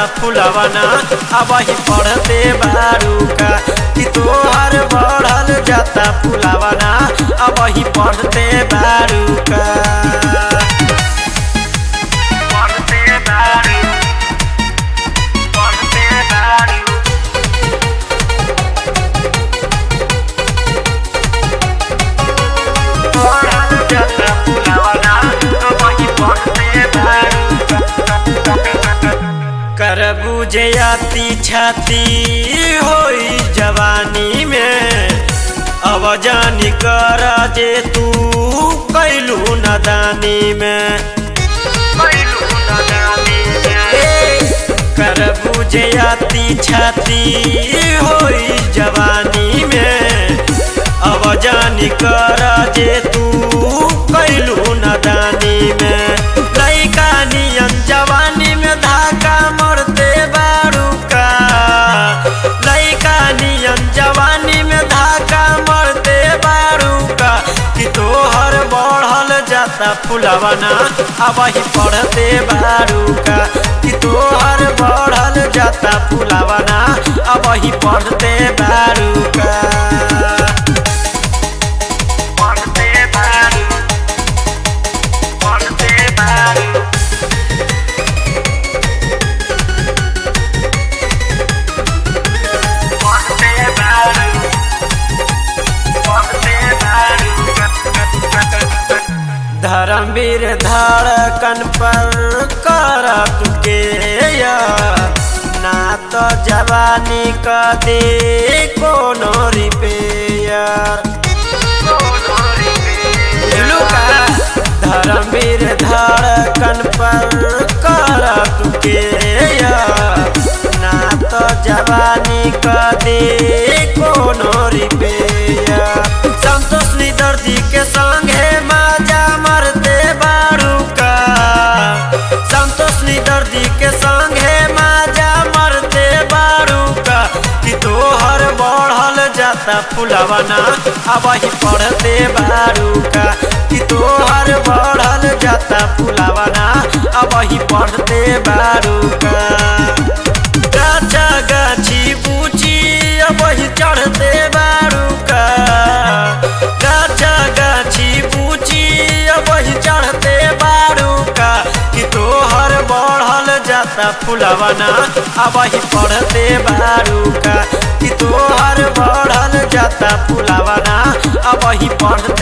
फुलवना अब ही पढ़ते बारू का कि तोहर बढ़ल जाता फुलवना अब ही पढ़ते बारू का पढ़ते बारू पढ़ते बारू बढ़ल जाता फुलवना अब ही पढ़ते बारू कर बुझयाती छाती होई जवानी में अब जानी कर जे तू कैलू नदानी में कैलू नदानी में कर बुझयाती छाती होई जवानी में अब जानी कर जे तू कैलू नदानी में लैका नियन जवानी में धाका मरते बारू का लैका नियन जवानी में धाका मरते बारू का कि तोहर बढ़ल जाता फुलवना अब ही पढ़ते बारू का कि तोहर बढ़ल जाता फुलवना अब ही पढ़ते बारू का पढ़ते बारू पढ़ते बारू पढ़ते बारू पढ़ते बारू धर्मवीर धड़कन पर कर तुके ना तो जवानी क दे कोनो रिपेयर लुका धर्मवीर धड़कन पर कर तुके ना तो जवानी क दे कोनो रिपेयर संतोष निदर्दी के संगे माजा मरते बारू का संतोष निदर्दी के संगे माजा मरते बारू का कि तोहर बढ़ल जाता फुलवना अब ही पढ़ते बारू का कि तोहर बढ़ल जाता फुलवना अब ही पढ़ते बारू का गाछा गाछी पूछी अब ही चढ़ते बारू का गाछा गाछी पूछी अब ही चढ़ते बारू का कि तोहर बढ़ल जाता फुलवना अब ही पढ़ते बारू का कि तोहर बढ़ल जाता फुलवना अब ही पढ़ते